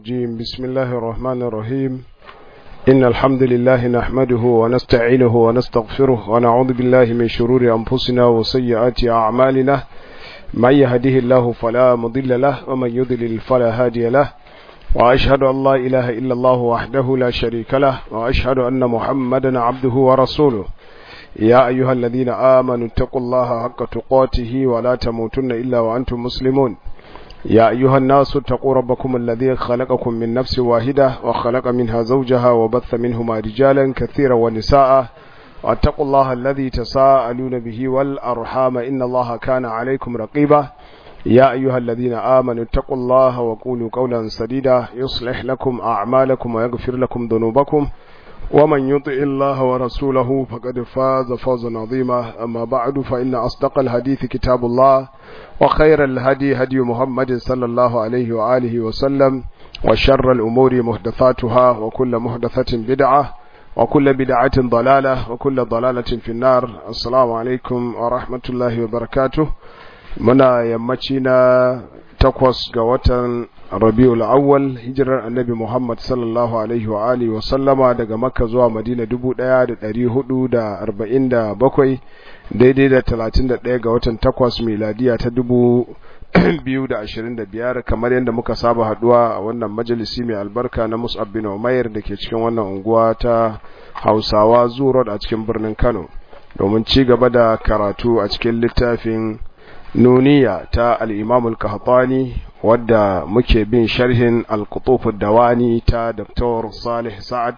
الرجيم بسم الله الرحمن الرحيم إن الحمد لله نحمده ونستعينه ونستغفره ونعوذ بالله من شرور أنفسنا وسيئات أعمالنا من يهده الله فلا مضل له ومن يضلل فلا هادي له وأشهد أن لا إله إلا الله وحده لا شريك له وأشهد أن محمدا عبده ورسوله يا أيها الذين آمنوا اتقوا الله حق تقاته ولا تموتن إلا وأنتم مسلمون يا أيها الناس اتقوا ربكم الذي خلقكم من نفس واحدة وخلق منها زوجها وبث منهما رجالا كثيرا ونساء واتقوا الله الذي تساءلون به والأرحام إن الله كان عليكم رقيبا يا أيها الذين آمنوا اتقوا الله وقولوا قولا سديدا يصلح لكم أعمالكم ويغفر لكم ذنوبكم ومن يطع الله ورسوله فقد فاز فوزا عظيما أما بعد فإن أصدق الحديث كتاب الله وخير الهدي هدي محمد صلى الله عليه وآله وسلم وشر الأمور محدثاتها وكل محدثة بدعة وكل بدعة ضلالة وكل ضلالة في النار السلام عليكم ورحمة الله وبركاته muna yammaci na takwas ga watan rabiul awwal hijirar annabi muhammad sallallahu alaihi wa alihi wa sallama daga makka zuwa madina dubu ɗaya da ɗari hudu da arba'in da bakwai daidai da talatin da ɗaya ga watan takwas miladiya ta dubu biyu da ashirin da biyar kamar yadda muka saba haduwa a wannan majalisi mai albarka na mus'ab bin umair da ke cikin wannan unguwa ta hausawa zuwa a cikin birnin kano domin ci gaba da karatu a cikin littafin nuniya ta al'imamul kahatani wadda muke bin sharhin alkutufin dawani ta Dr. Salih Sa'ad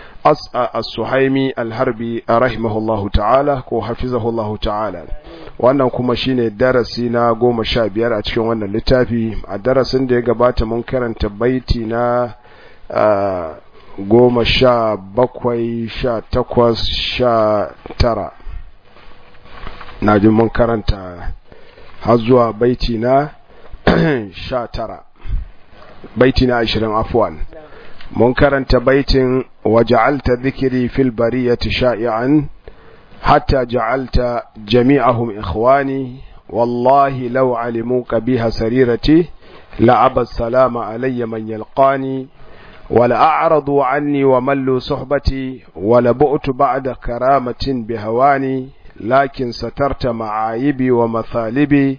as-Suhaimi al-Harbi a rahimahullahu ta'ala ko hafizahullahu ta'ala wannan kuma shine darasi na goma sha biyar a cikin wannan littafi a darasin da ya gabata mun karanta baiti na goma sha bakwai sha takwas sha tara na ji mun karanta har zuwa baiti na sha tara baiti na ashirin afuwan mun karanta baitin waja'alta dhikri fil bariyati sha'i'an hatta ja'alta jami'ahum ikhwani wallahi law alimuka biha sarirati la'aba salama alayya man yalqani ولا أعرضوا عني وملوا صحبتي ولا بؤت بعد كرامة بهواني لكن سترت معايبي ومثالبي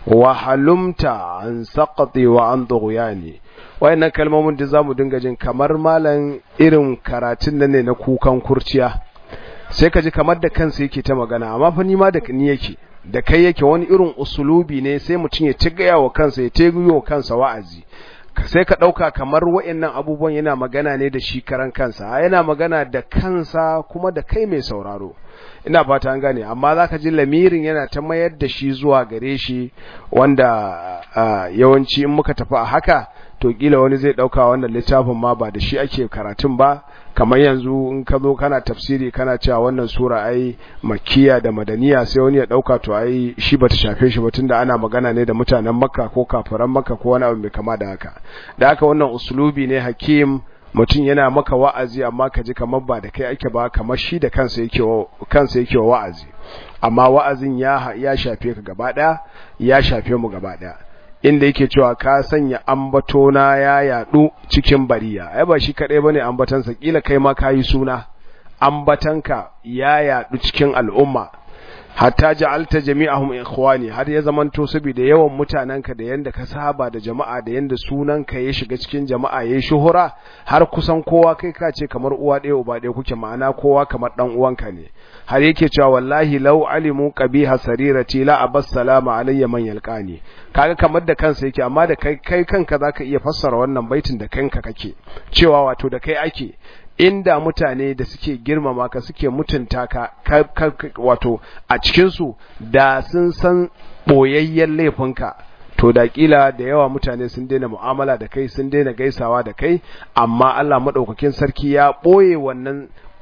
وحلمت عن سقطي وعن طغياني wayannan kalmomin da zamu dinga jin kamar malan irin karatun nan ne na kukan kurciya sai ka ji kamar da kansa yake ta magana amma fa ni ma da ni yake da kai yake wani irin usulubi ne sai mutum ya ci gaya wa kansa ya teguyo wa kansa wa'azi sai ka ɗauka kamar wa'annan abubuwan yana magana ne da shi karan kansa yana magana da kansa kuma da kai mai sauraro ina fata an gane amma zaka ji lamirin yana ta mayar da shi zuwa gare shi wanda yawanci in muka tafi a haka to kila wani zai dauka wannan littafin ma ba da shi ake karatun ba kamar yanzu in ka zo kana tafsiri kana cewa wannan sura ai makkiya da madaniya sai wani ya dauka to ai shi bata shafe shi ba tunda ana magana ne da mutanen makka ko kafiran makka ko wani abu mai kama da haka da haka wannan uslubi ne hakim mutum yana maka wa'azi amma ka ji kamar ba da kai ake ba kamar shi da kansa yake kansa yake wa'azi amma wa'azin ya ya shafe ka gaba daya ya shafe mu gaba daya inda yake cewa ka sanya ambatona ya yadu cikin bariya ai ba shi kadai bane ambatansa kila kai ma kayi suna ambatanka ya yadu cikin al'umma hatta ja'alta jami'ahum ikhwani har ya zamanto saboda yawan mutananka da yanda ka saba da jama'a da yanda sunanka ya shiga cikin jama'a yayin shuhura har kusan kowa kai ka ce kamar uwa ɗaya uba ɗaya kuke ma'ana kowa kamar dan uwanka ne har yake cewa wallahi law alimu qabiha sarirati la abas salama alayya man yalqani kaga kamar da kansa yake amma da kai kai kanka zaka iya fassara wannan baitin da kanka kake cewa wato da kai ake inda mutane da suke girmama ka suke mutunta ka wato a cikinsu da sun san ɓoyayyen laifinka to da kila da yawa mutane sun daina mu'amala da kai sun daina gaisawa da kai amma Allah maɗaukakin sarki ya ɓoye wannan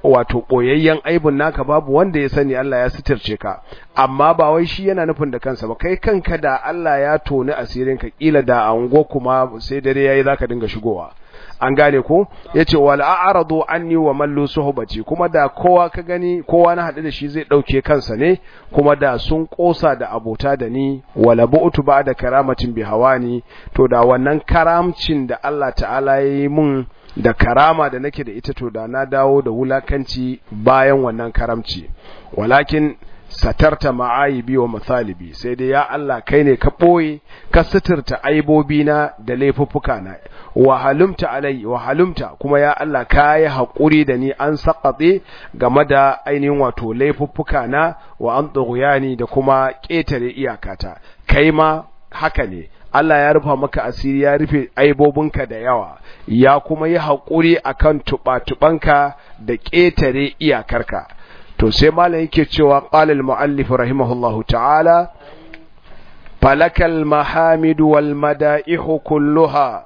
wato boyayyen aibun naka babu wanda ya sani Allah ya sitirce ka amma ba wai shi yana nufin da kansa ba kai kanka da Allah ya toni asirin ka kila da ango kuma sai dare yayi zaka dinga shigowa an gane ko yace wal a'radu anni wa mallu suhbati kuma da kowa ka gani kowa na hadu da shi zai dauke kansa ne kuma da sun kosa da abota da ni wala bu'tu da karamatin bi hawani to da wannan karamcin da Allah ta'ala yayi mun da karama da nake da ita to da na dawo da wulakanci bayan wannan karamci walakin satarta ma'ayibi wa mathalibi sai dai ya Allah kai ne ka ɓoye ka suturta aibobina da laifuffuka na wa halumta alai wa halumta kuma ya Allah ka yi haƙuri da ni an saƙaɗe game da ainihin wato laifuffuka na wa an tsoguyani da kuma ƙetare iyakata kai ma haka ne Allah ya rufa maka asiri ya rufe aibobinka da yawa ya kuma yi haƙuri akan tuɓa-tuɓanka da ƙetare iyakarka to sai malam yake cewa qala al muallif rahimahullahu ta'ala falakal mahamid wal mada'ih kulluha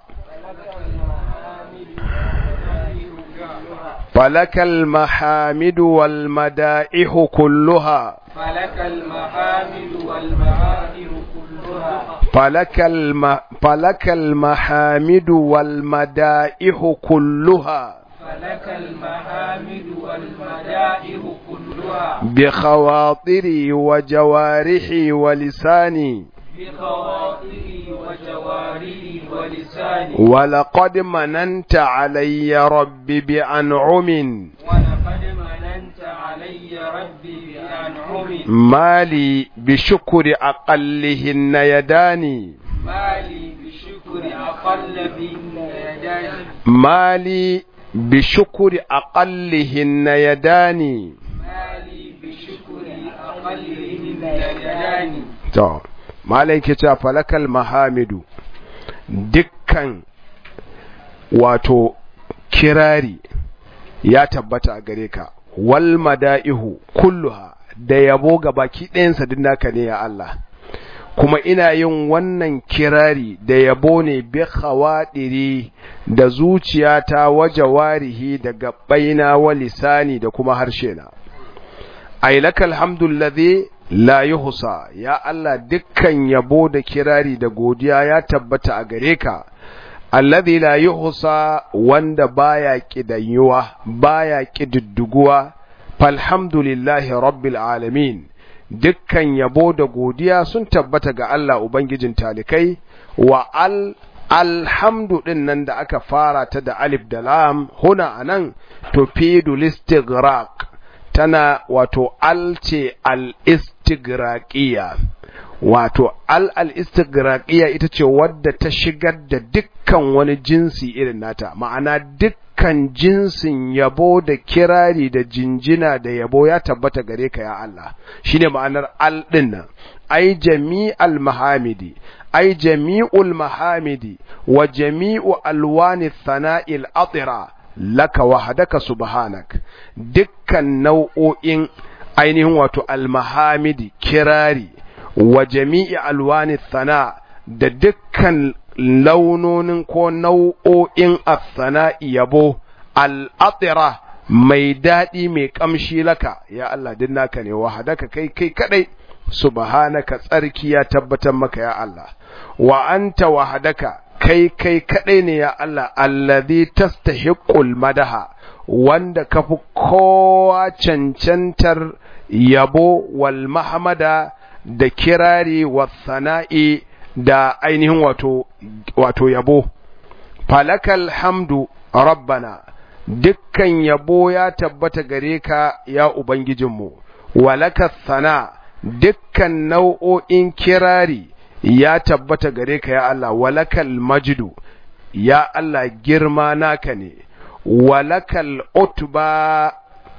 falakal mahamid wal mada'ih kulluha فلك المحامد والمعائر كلها فلك الم... فلك المحامد والمدائح كلها فلك المحامد والمدائح كلها بخواطري وجوارحي ولساني بخواطري وجوارحي ولساني ولقد مننت علي ربي بأنعم ولقد مننت علي ربي بأنعم مالي بشكر أقلهن يداني مالي بشكر أقل بهن يداني مالي بشكر أقلهن يداني مالي بشكر أقلهن يداني to malai ke cewa falakal mahamidu dukkan wato kirari ya tabbata a gare ka wal mada'ihu kulluha da yabo ga baki ɗayansa din naka ne ya Allah kuma ina yin wannan kirari da yabo ne bi khawadiri da zuciyata waje warihi da gabbaina wa lisani da kuma harshe na ailakal hamdullazi la yuhsa ya Allah dukkan yabo da kirari da godiya ya tabbata a gare ka alladhi la yuhsa wanda baya kidanyuwa baya kididduguwa falhamdulillahi rabbil alamin dukkan yabo da godiya sun tabbata ga Allah ubangijin talikai wa al alhamdu din nan da aka fara ta da alif da lam huna anan tufidul istighraq tana wato al ce al-istigraqiya wato al al-istigraqiya ita ce wadda ta shigar da dukkan wani jinsi irin nata ma'ana dukkan jinsin yabo da kirari da jinjina da yabo ya tabbata gare ka ya Allah shine ma'anar al din nan ai jami'al mahamidi ai jami'ul mahamidi wa jami'u alwani thana'il atira laka wahadaka subhanak dukkan nau'o'in ainihin wato almahamidi kirari wa jami'i alwani thana da dukkan launonin ko nau'o'in athana'i yabo al'atira mai daɗi mai ƙamshi laka ya Allah din naka ne wahadaka kai kai kadai subhanaka tsarki ya tabbatar maka ya Allah wa anta wahadaka kai kai kadai ne ya Allah allazi tastahiqul madaha wanda kafi kowa cancantar yabo wal mahmada da kirari wa sana'i da ainihin wato wato yabo falakal hamdu rabbana dukkan yabo ya tabbata gare ka ya ubangijinmu walaka sana dukkan nau'o'in kirari ya tabbata gare ka ya Allah walakal majdu ya Allah girma naka ne walakal utba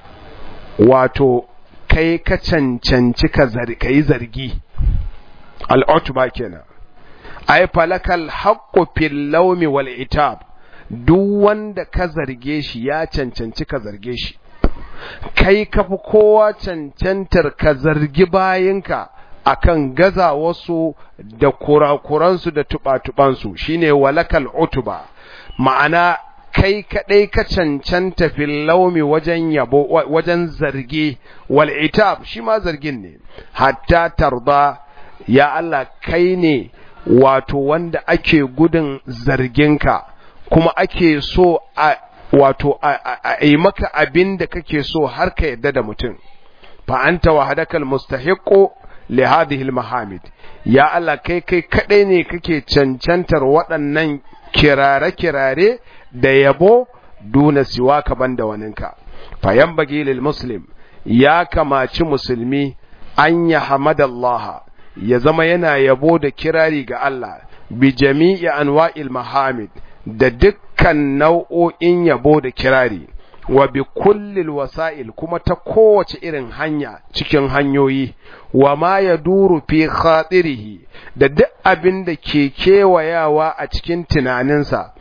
wato kai ka cancanci ka yi zargi al'utba kenan ai falakal haqqu fil lawmi wal itab duk wanda ka zarge shi ya cancanci ka zarge shi kai ka fi kowa cancantar ka zargi bayinka akan gaza wasu da kurakuransu da tuba-tubansu shine walakal utuba ma'ana kai kadai ka cancanta fil laumi wajen yabo wajen zargi wal itab shi ma zargin ne hatta tarda ya Allah kai ne wato wanda ake gudun zarginka kuma ake so a wato a yi maka abin da kake so har ka yadda da mutum fa anta wahadakal mustahiqu li hadhihi mahamid ya Allah kai kai kadai ne kake cancantar waɗannan kirare-kirare da yabo duna siwa ka banda waninka fayan bagi lil muslim ya kamaci musulmi an ya hamadallaha ya zama yana yabo da kirari ga Allah bi jami'i anwa'il mahamid da dukkan nau'o'in yabo da kirari wa bi kullil wasa'il kuma ta kowace irin hanya cikin hanyoyi wa ma ya duru fi khatirihi da duk abin da ke kewayawa a cikin tunaninsa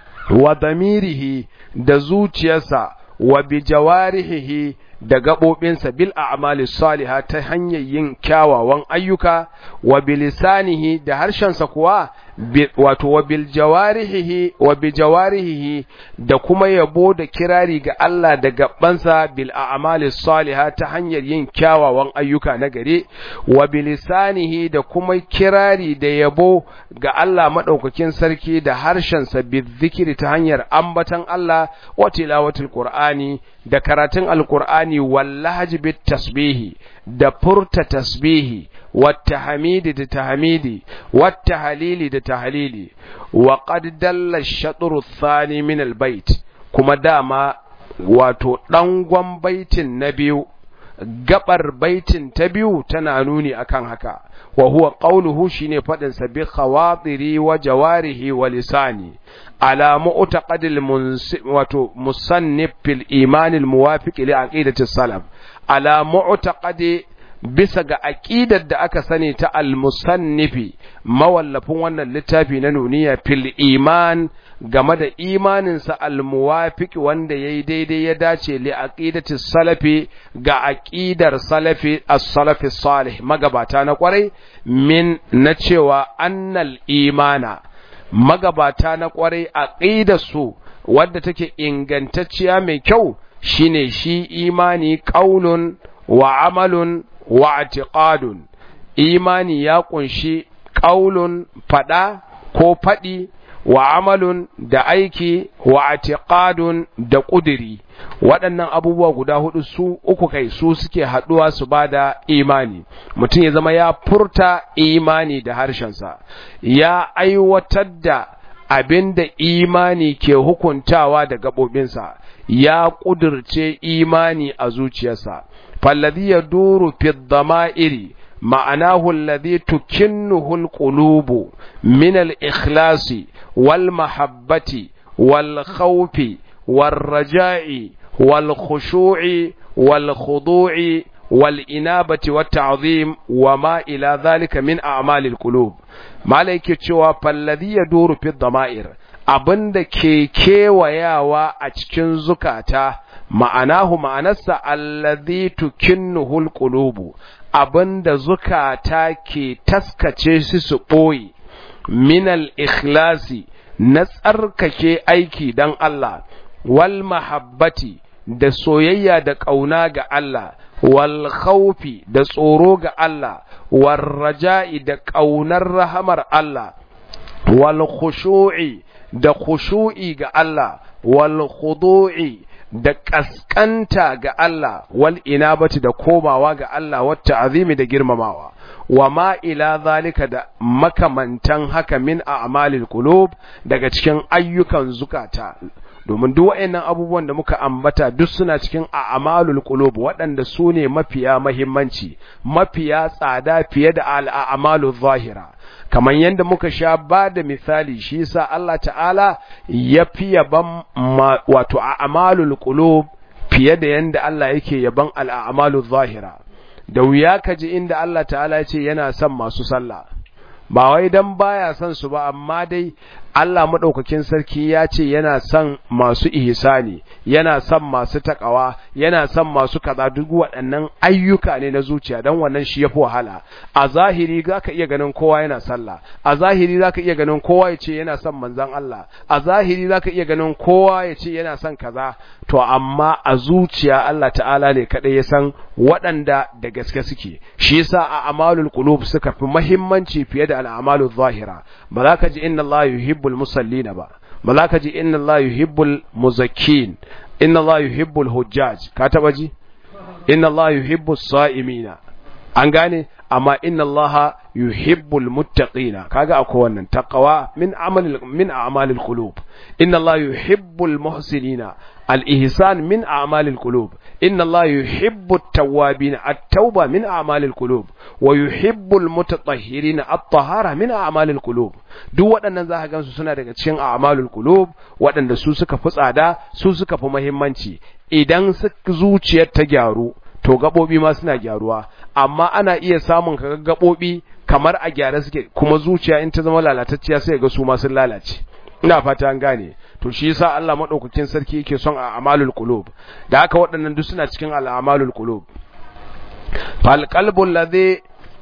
wa damirihi da zuciyarsa wa bi jawarihi da gaɓoɓinsa bil a'mali saliha ta hanyar yin kyawawan ayyuka wa bilisanihi da harshensa kuwa wato wa bil jawarihi wa bi jawarihi da kuma yabo da kirari ga Allah da gabansa bil a'mali saliha ta hanyar yin kyawawan ayyuka na gare wa bilisanihi da kuma kirari da yabo ga Allah madaukakin sarki da harshensa bi zikiri ta hanyar ambatan Allah wa tilawatul qur'ani da karatun alqur'ani wallahi bit tasbihi da furta tasbihi والتحميد da tahmidi والتهليل da tahlili وقد دل الشطر الثاني من البيت kuma dama wato dangon baitin na biyu gabar baitin ta biyu tana nuni akan haka wa huwa qawluhu shine fadin sa bi khawatiri wa jawarihi wa lisani ala mu'taqadil wato musannif fil iman al muwafiq li aqidati salaf ala mu'taqadi bisa ga aƙidar da aka sani ta al-musannifi mawallafin wannan littafi na nuniya fil iman game da imaninsa al-muwafiq wanda yayi daidai ya dace li aqidati salafi ga aqidar salafi as-salafi salih magabata na kwarai min na cewa annal imana magabata na kwarai aqidar su wadda take ingantacciya mai kyau shine shi imani qaulun wa amalun wa atiqadun imani ya kunshi qaulun fada ko fadi wa amalun da aiki wa atiqadun da kudiri waɗannan abubuwa guda hudu su uku kai su suke haɗuwa su bada imani mutum ya zama ya furta imani da harshensa ya aiwatar da abin da imani ke hukuntawa da gaɓoɓinsa ya ƙudurce imani a zuciyarsa فالذي يدور في الضمائر معناه الذي تكنه القلوب من الإخلاص والمحبة والخوف والرجاء والخشوع والخضوع والإنابة والتعظيم وما إلى ذلك من أعمال القلوب ما لك فالذي يدور في الضمائر abin da ke kewayawa a cikin zukata ma'anahu ma'anarsa allazi tukinnuhul qulubu abinda zukata ke taskace su su ɓoye minal ikhlasi na tsarkake aiki don Allah wal mahabbati da soyayya da ƙauna ga Allah wal khawfi da tsoro ga Allah wal raja'i da ƙaunar rahamar Allah wal khushu'i da khushu'i ga Allah wal khudu'i da kaskanta ga Allah wal inabati da komawa ga Allah wata azimi da girmamawa wa ma ila zalika da makamantan haka min a'malil qulub daga cikin ayyukan zukata domin duk waɗannan abubuwan da muka ambata duk suna cikin a'malul qulub waɗanda su ne mafiya mahimmanci mafiya tsada fiye da al'amalul zahira kamar yadda muka sha ba da misali shi yasa Allah ta'ala ya fi yaban wato a'malul qulub fiye da yanda Allah yake yaban al'amalul zahira da wuya kaji inda Allah ta'ala ya ce yana son masu sallah ba wai dan baya son su ba amma dai Allah maɗaukakin sarki ya ce yana son masu ihsani yana son masu takawa yana son masu kaza duk waɗannan ayyuka ne na zuciya dan wannan shi yafi wahala a zahiri zaka iya ganin kowa yana sallah a zahiri zaka iya ganin kowa ya ce yana son manzon Allah a zahiri zaka iya ganin kowa ya ce yana son kaza to amma a zuciya Allah ta'ala ne kadai ya san waɗanda da gaske suke shi yasa a amalul qulub suka fi muhimmanci fiye da al'amalul zahira ba za ka ji inna Allah yuhibbul musallina ba ba za ka ji inna Allah yuhibbul muzakkin inna Allah yuhibbul hujjaj ka taba ji inna Allah yuhibbus sa'imina an gane amma inna Allah yuhibbul muttaqina kaga akwai wannan taqwa min amal min a'malil qulub inna Allah yuhibbul muhsinina al-ihsan min a'malil qulub inna Allah yuhibbut tawwabin at-tauba min a'malil qulub wa yuhibbul mutatahhirin at-tahara min a'malil qulub duk waɗannan za ka gansu suna daga cikin a'malul qulub waɗanda su suka fi tsada su suka fi muhimmanci idan zuciyar ta gyaru to gabobi ma suna gyaruwa amma ana iya samun kaga gabobi kamar a gyara suke kuma zuciya in ta zama lalatacciya sai ga su ma sun lalace ina fata an gane to shi yasa Allah madaukakin sarki yake son a amalul qulub da haka waɗannan duk suna cikin al'amalul qulub fal qalbul ladhi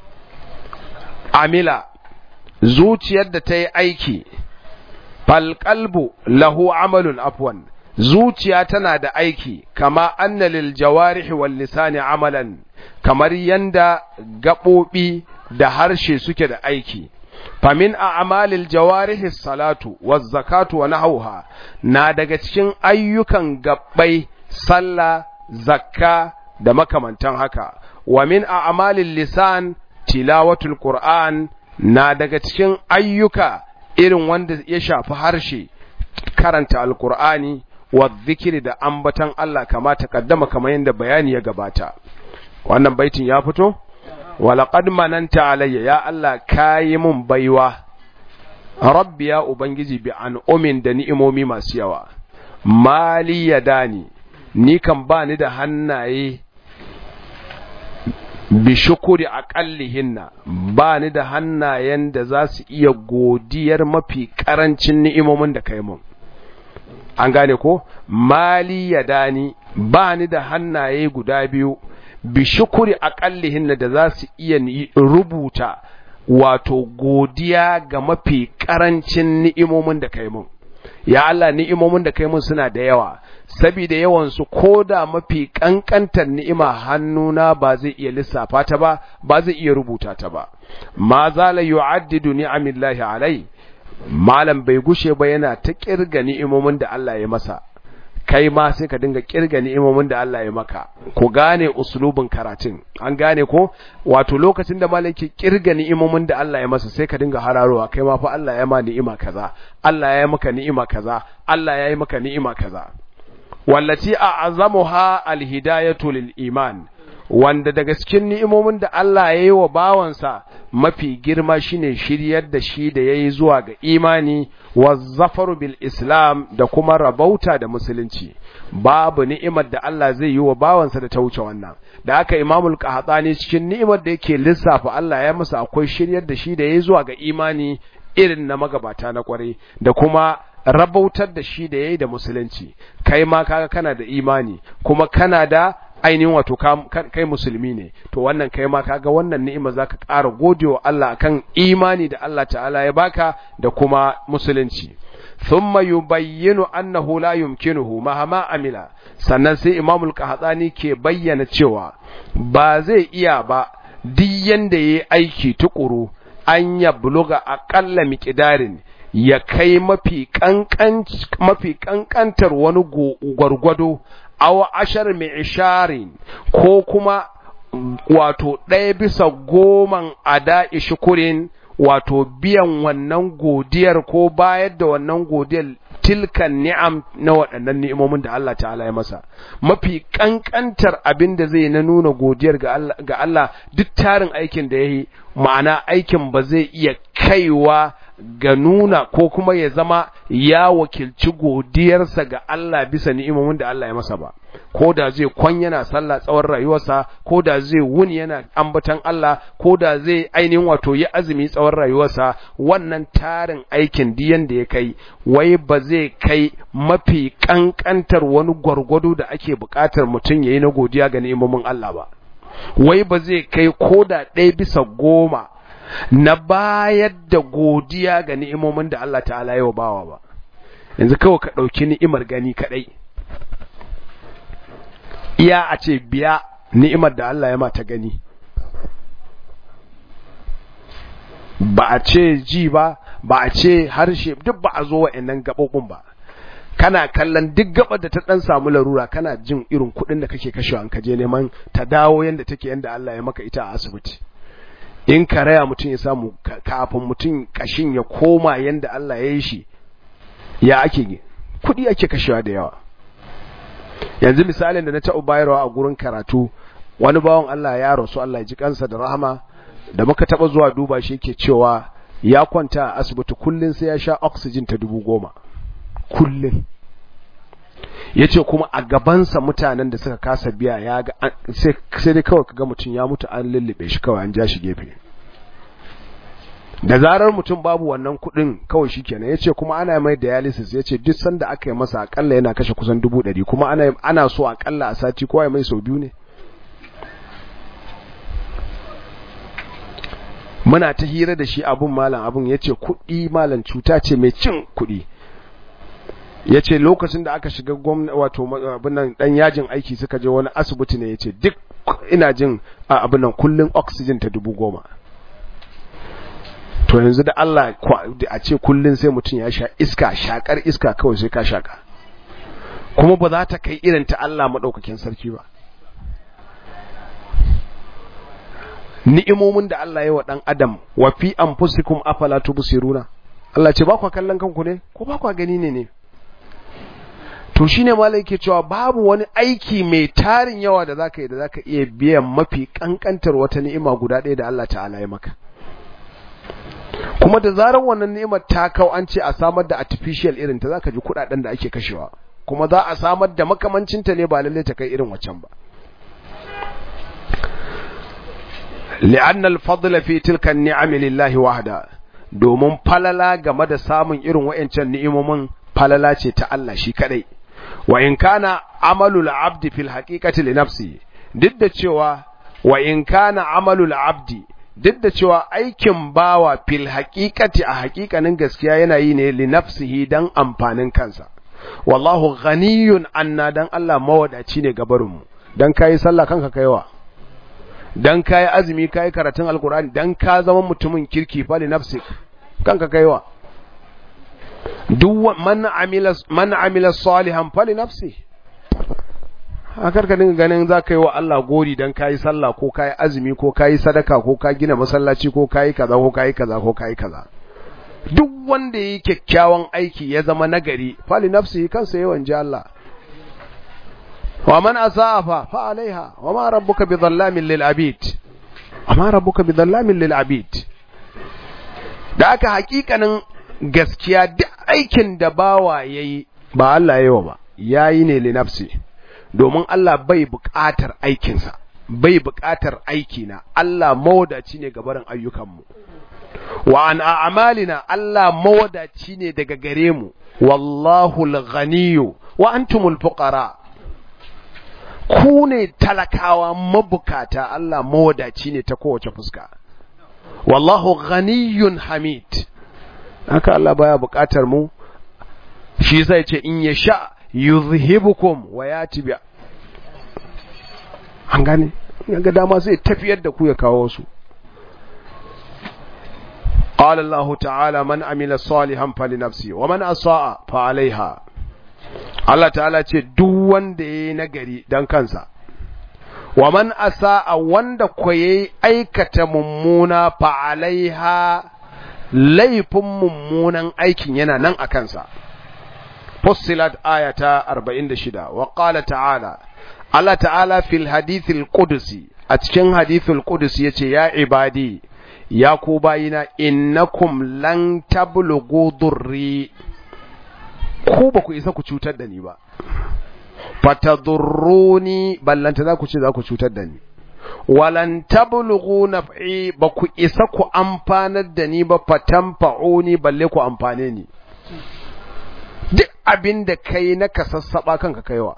amila zuciyar da ta yi aiki fal qalbu lahu amalun afwan zuciya tana da aiki kama anna lil jawarihi wal lisani amalan kamar yanda gaɓoɓi da harshe suke da aiki famin a amalil jawarihi salatu waz zakatu wa nahawha na daga cikin ayyukan gabbai sallah zakka da makamantan haka wa min a amalil lisan tilawatul qur'an na daga cikin ayyuka irin wanda ya shafi harshe karanta alqur'ani wa zikiri da ambatan Allah kama takaddama kamar yadda bayani ya gabata wannan baitin ya fito walaqad mananta alayya ya Allah kayi mun baiwa rabbi ya ubangiji bi an umin da ni'imomi masu yawa mali yadani ni kan ba ni da hannaye bi shukuri aqallihinna ba ni da hannayen da za su iya godiyar mafi karancin ni'imomin da kai mun an gane ko mali yadani ba ni da hannaye guda biyu bi shukuri aqallihin da za su iya rubuta wato godiya ga mafi karancin ni'imomin da kai mun ya Allah ni'imomin da kai mun suna da yawa saboda yawan su koda mafi kankantar ni'ima hannuna ba zai iya lissafa ta ba ba zai iya rubuta ta ba ma zala yu'addidu ni'amillahi alai malam bai gushe ba yana ta kirga ni'imomin da Allah ya masa kai ma sai ka dinga kirga ni'imomin da Allah ya maka ku gane uslubin karatun an gane ko wato lokacin da malam ke kirga ni'imomin da Allah ya masa sai ka dinga hararowa kai ma fa Allah ya ma ni'ima kaza Allah ya yi maka ni'ima kaza Allah ya yi maka ni'ima kaza wallati a'azamuha alhidayatu lil iman wanda daga cikin ni'imomin da Allah ya yi wa bawansa mafi girma shine shiryar da shi da ya yi zuwa ga imani wa zafaru bil islam da kuma rabauta da musulunci babu ni'imar da Allah zai yi wa bawansa da ta wuce wannan da aka imamul qahtani cikin ni'imar da yake lissafa Allah ya masa akwai shiryar da shi da ya yi zuwa ga imani irin na magabata na kwarai da kuma rabautar da shi da ya yi da musulunci kai ma kaga kana da imani kuma kana da ainihin wato kai musulmi ne to wannan kai ma kaga wannan ni'ima zaka ƙara godewa Allah akan imani da Allah ta'ala ya baka da kuma musulunci thumma yubayyinu annahu la yumkinuhu mahama amila sannan sai Imam al-Qahtani ke bayyana cewa ba zai iya ba duk yanda yayi aiki tukuru an ya buluga aqalla miqdarin ya kai mafi kankan mafi kankantar wani gwargwado aw ashar mi'sharin ko kuma wato ɗaya bisa goman ada shukurin wato biyan wannan godiyar ko bayar da wannan godiyar tilkan ni'am na waɗannan ni'imomin da Allah ta'ala ya masa mafi ƙanƙantar abin da zai na nuna godiyar ga Allah duk tarin aikin da ya yi ma'ana aikin ba zai iya kaiwa ga nuna ko kuma ya zama ya wakilci godiyarsa ga Allah bisa ni'imomin da Allah ya masa ba ko da zai kwan yana sallah tsawon rayuwarsa ko da zai wuni yana ambatan Allah ko da zai ainihin wato yi azumi tsawon rayuwarsa wannan tarin aikin diyan da ya kai wai ba zai kai mafi kankantar wani gwargwado da ake buƙatar mutum ya yi na godiya ga ni'imomin Allah ba wai ba zai kai ko da ɗaya bisa goma na bayar da godiya ga ni'imomin da Allah ta'ala yau bawa ba yanzu kawai ka ɗauki ni'imar gani kaɗai iya a ce biya ni'imar da Allah ya mata gani ba a ce ji ba ba a ce harshe duk ba a zo wa'annan gaɓoɓin ba kana kallon duk gabar da ta dan samu larura kana jin irin kuɗin da kake kashewa an kaje neman ta dawo yanda take yanda Allah ya maka ita a asibiti in karaya mutum ya samu kafin mutum kashin ya koma yanda Allah ya yi shi ya ake kuɗi ake kashewa da yawa yanzu misalin da na taɓa bayarwa a gurin karatu wani bawan Allah ya rasu Allah ya ji kansa da rahama da muka taɓa zuwa duba shi yake cewa ya kwanta a asibiti kullum sai ya sha oxygen ta dubu goma kullum ya ce kuma a gabansa mutanen da suka kasa biya ya ga sai dai kawai kaga mutum ya mutu an lullube shi kawai an ja shi gefe da zarar mutum babu wannan kudin kawai shi kenan ya ce kuma ana mai dialysis ya ce duk sanda aka yi masa akalla yana kashe kusan dubu ɗari kuma ana, ana so akalla a sati kowa mai sau biyu ne muna ta hira da shi abun malam abun ya ce kuɗi malam cuta ce mai cin kuɗi ya ce lokacin da aka shiga gwamna wato abinan dan yajin aiki suka je wani asibiti ne ya ce duk ina jin abinan kullum oxygen ta dubu goma to yanzu da Allah a ce kullum sai mutum ya sha iska shakar iska kawai sai ka shaka kuma ba za ta kai irin ta Allah maɗaukakin sarki ba ni'imomin da Allah ya wa ɗan adam wa fi anfusikum afala tubsiruna Allah ce ba kwa kallon kanku ne ko ba kwa gani ne ne to shine malai ke cewa babu wani aiki mai tarin yawa da zaka yi da zaka iya biyan mafi kankantar wata ni'ima guda ɗaya da Allah ta'ala ya maka kuma da zarar wannan ni'imar ta kau an ce a samar da artificial irin ta zaka ji kuɗaɗen da ake kashewa kuma za a samar da makamancin ta ne ba lalle ta kai irin waccan ba li'anna al-fadla fi tilka an-ni'am lillahi wahda domin falala game da samun irin wa'ancan ni'imomin falala ce ta Allah shi kadai wa in kana amalul abdi fil haqiqati li nafsi duk da cewa wa in kana amalul abdi duk da cewa aikin bawa fil haqiqati a haƙiƙanin gaskiya yana yi ne li nafsihi dan amfanin kansa wallahu ghaniyun anna dan Allah mawadaci ne gabarin mu dan kai sallah kanka kaiwa dan kai azumi kai karatun alqur'ani dan ka zama mutumin kirki fa li nafsik kanka kaiwa duk man amila man amila salihan fali nafsi akar ka dinga ganin za ka yi wa Allah gori dan kayi sallah ko kayi azumi ko kayi sadaka ko ka gina masallaci ko kayi kaza ko kayi kaza ko kayi kaza duk wanda yi kyakkyawan aiki ya zama nagari fali nafsi kansa yawan ji Allah wa man asaa fa fa alaiha wa ma rabbuka bi dhallamin lil abid wa ma rabbuka bi dhallamin lil abid da aka hakikanin gaskiya duk aikin da bawa ya yi ba Allah ya yi ba ya yi ne linafsi domin Allah bai buƙatar aikinsa bai buƙatar aikina Allah mawadaci ne ga barin ayyukanmu wa an a'malina Allah mawadaci ne daga gare mu wallahu al-ghaniyyu wa antumul fuqara ku ne talakawa mabukata Allah mawadaci ne ta kowace fuska wallahu ghaniyyun hamid haka Allah baya buƙatar mu shi zai ce in ya sha yuzhibukum wa yati bi an gane ga dama sai tafiyar da ku ya kawo su قال الله تعالى من عمل صالحا فلنفسه ومن اساء فعليها Allah ta'ala ce duk wanda yayi nagari dan kansa wa man asa'a wanda ko yayi aikata mummuna fa alaiha laifin mummunan aikin yana nan a kansa. Fussilat ayata 46 wa qala ta'ala Allah ta'ala fil hadithil qudusi a cikin hadithul qudusi yace ya ibadi ya ku bayina innakum lan tablughu durri ku ba ku isa ku cutar da ni ba fatadurruni ballanta za ku ce za ku cutar da ni walan tablughu naf'i ba ku isa ku amfanar da ni ba fatanfa'uni balle ku amfane ni duk abin da kai na ka sassaba kanka kaiwa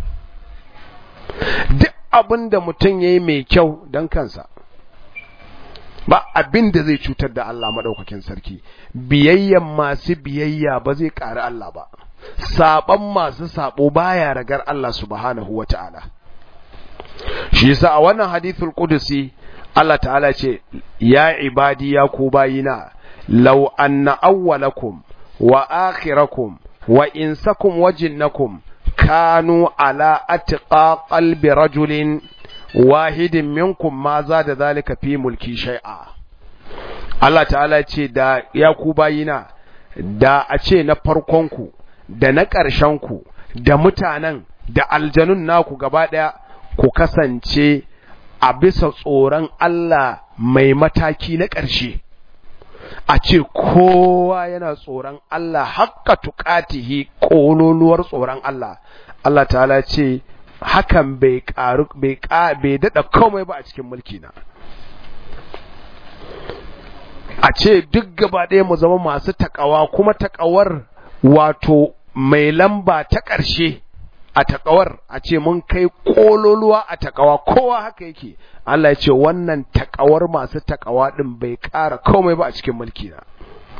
duk abin da mutum yayi mai kyau dan kansa ba abin da zai cutar da Allah madaukakin sarki biyayyan masu biyayya ba zai ƙari Allah ba saban masu sabo baya ragar Allah subhanahu wata'ala shi yasa a wannan hadithul qudusi Allah ta'ala ce ya ibadi ya ku bayina law anna awwalakum wa akhirakum wa insakum wa jinnakum kanu ala atqa qalbi rajulin wahidin minkum ma za da zalika fi mulki shay'a Allah ta'ala ce da ya ku bayina da a ce na farkonku da na ƙarshenku da mutanen da aljanun naku gaba ɗaya ku kasance a bisa tsoron Allah mai mataki na ƙarshe a ce kowa yana tsoron Allah hakka tuƙatihi ƙololuwar tsoron Allah Allah ta'ala ce hakan bai ƙaru bai bai daɗa komai ba a cikin mulki na a ce duk gaba ɗaya mu zama masu taƙawa kuma taƙawar wato mai lamba ta ƙarshe a taƙawar a ce mun kai ƙololuwa a taƙawa kowa haka yake Allah ya ce wannan taƙawar masu taƙawa ɗin bai ƙara komai ba a cikin mulki na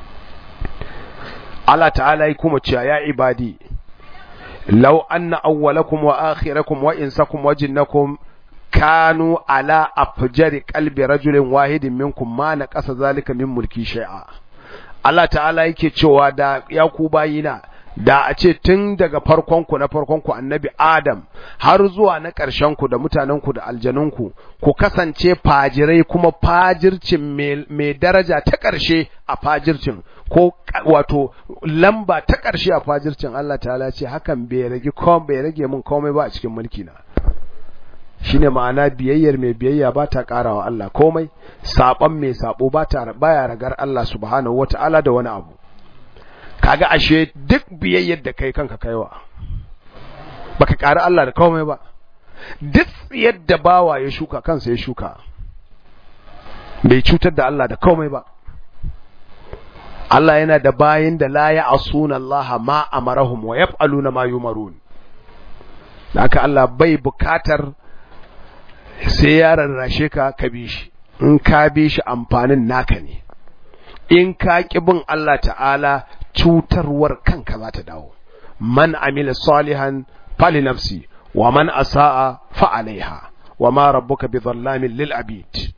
Allah ta'ala ya kuma cewa ya ibadi law anna awwalakum wa akhirakum wa insakum wa jinnakum kanu ala afjari qalbi rajulin wahidin minkum ma na ƙasa zalika min mulki shay'a Allah ta'ala yake cewa da ya ku bayina da a ce tun daga farkonku na farkonku annabi Adam har zuwa na ƙarshenku da mutanenku da aljanunku ku kasance fajirai kuma fajircin mai daraja ta ƙarshe a fajircin ko wato lamba ta ƙarshe a fajircin Allah ta'ala ce hakan bai rage kom bai rage min komai ba a cikin mulki na shine ma'ana biyayyar mai biyayya ba ta ƙarawa Allah komai saɓon mai saɓo ba ta baya ragar Allah subhanahu wata'ala da wani abu kaga ashe duk biyayyar da kai kanka kaiwa baka ƙari Allah da komai ba duk yadda bawa ya shuka kansa ya shuka bai cutar da Allah da komai ba Allah yana da bayin da la ya asuna Allah ma amarahum wa yaf'aluna ma yumarun haka Allah bai bukatar sai ya rarrashe ka ka bi shi in ka bi shi amfanin naka ne in ka ƙi bin Allah ta'ala cutarwar kanka za ta dawo man amila salihan fali nafsi wa man asa'a fa alaiha wa ma rabbuka bi dhallamin lil abid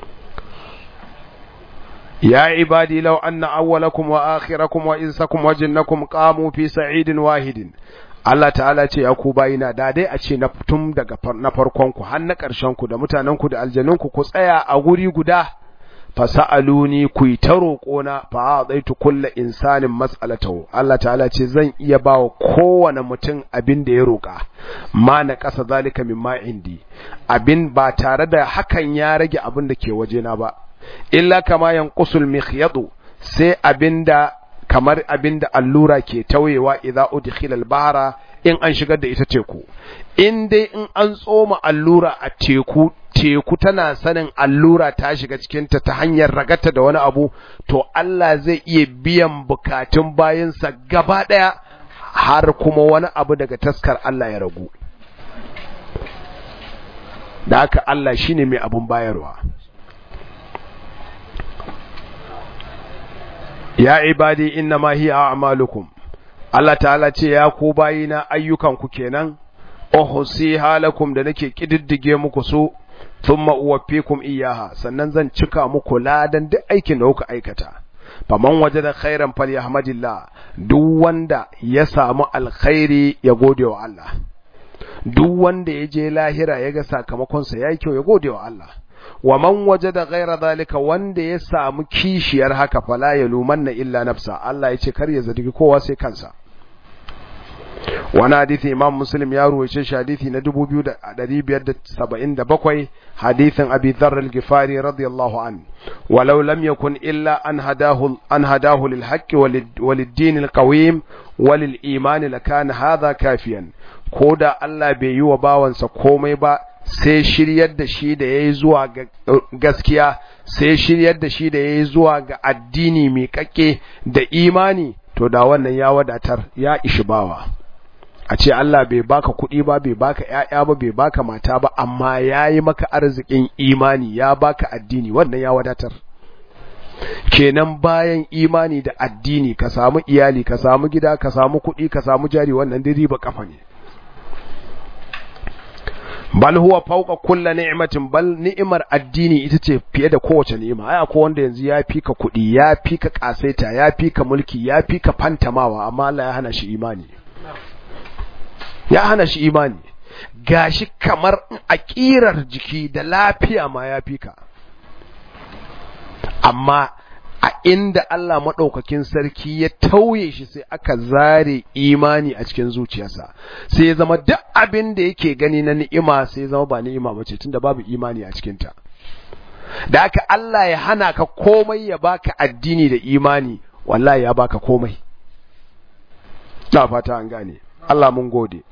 ya ibadi law anna awwalakum wa akhirakum wa insakum wa jinnakum qamu fi sa'idin wahidin Allah ta'ala ce ya ku bayina da dai a ce na tun daga na farkon ku har na ƙarshen ku da mutanen ku da aljanun ku ku tsaya a guri guda fasa'aluni ku yi ta roƙona fa a zaitu kulla insanin mas'alatahu Allah ta'ala ce zan iya ba wa kowane mutum abin da ya roƙa ma na ƙasa zalika min ma indi abin ba tare da hakan ya rage abin da ke wajena ba illa kama yanqusul mikhyadu sai abinda kamar abinda allura ke tauyewa idza udkhila al-bahra in an shigar da ita teku in dai in an tsoma allura a teku teku tana sanin allura ta shiga cikinta ta hanyar ragata da wani abu to Allah zai iya biyan bukatun bayansa gaba ɗaya har kuma wani abu daga taskar Allah ya ragu da haka Allah shine mai abun bayarwa ya ibadi inna ma hiya a'malukum Allah ta'ala ce ya ku bayina ayyukanku kenan uhsi halakum da nake kididdige muku su thumma uwaffikum iyaha sannan zan cika muku ladan duk aikin da kuka aikata faman wajada khairan falyahmadillah duk wanda ya samu alkhairi ya gode wa Allah duk wanda ya je lahira ya ga sakamakon sa yayi kyau ya gode wa Allah wa man wajada ghaira zalika wanda ya samu kishiyar haka fala ya lumanna illa nafsa Allah ya ce kar ya zargi kowa sai kansa wani hadithi imam muslim ya ruwace shi hadithi na 2577 hadithin abi dharr al-gifari radiyallahu an walau lam yakun illa an hadahu an hadahu lil haqq walid din al-qawim walil iman lakana hadha kafiyan koda Allah bai yi wa bawansa komai ba sai shiryar da shi da yayi zuwa ga gaskiya sai shiryar da shi da yayi zuwa ga addini mai kakke da imani to da wannan ya wadatar ya ishi bawa a ce Allah bai baka kuɗi ba bai baka ƴaƴa ba bai baka mata ba amma yayi maka arzikin imani ya baka addini wannan ya wadatar kenan bayan imani da addini ka samu iyali ka samu gida ka samu kuɗi ka samu jari wannan dai riba kafa ne bal huwa fawqa kulli ni'matin bal ni'imar addini ita ce fiye da kowace ni'ima ai akwai wanda yanzu ya fika kuɗi ya fika kasaita ya fika mulki ya fika fantamawa amma Allah ya hana shi imani ya hana shi imani gashi kamar a ƙirar jiki da lafiya ma ya fika amma a inda Allah maɗaukakin sarki ya tauye shi sai aka zare imani a cikin zuciyarsa sai ya zama duk abin da yake gani na ni'ima sai ya zama ba ni'ima ba ce tunda babu imani a cikinta da aka Allah ya hana ka komai ya baka addini da imani wallahi ya baka komai na fata an gane Allah mun gode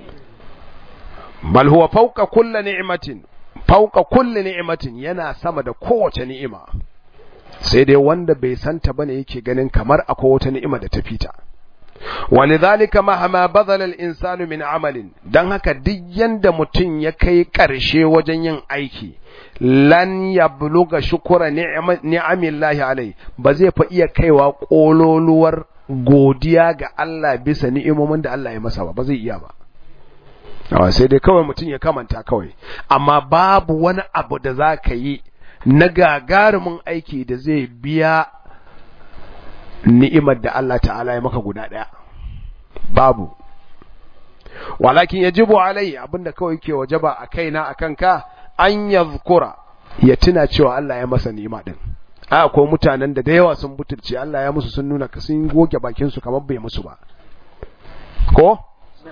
bal huwa fawqa kulli ni'matin fawqa kulli ni'matin yana sama da kowace ni'ima sai dai wanda bai santa bane yake ganin kamar akwai wata ni'ima da ta fita walidhalika mahama badala al-insanu min amalin dan haka duk yanda mutum ya kai karshe wajen yin aiki lan yabluga shukura ni'amillahi alai ba zai fa iya kaiwa kololuwar godiya ga Allah bisa ni'imomin da Allah ya masa ba ba zai iya ba Awa sai dai kawai mutum ya kamanta kawai amma babu wani abu da za ka yi na gagarumin aiki da zai biya ni'imar da Allah ta'ala ya maka guda ɗaya babu walakin yajibu alai abinda kawai ke wajaba a kaina a kanka an yadhkura ya tuna cewa Allah ya masa ni'ima din a akwai mutanen da da yawa sun butulce Allah ya musu sun nuna sun goge bakin su kamar bai musu ba ko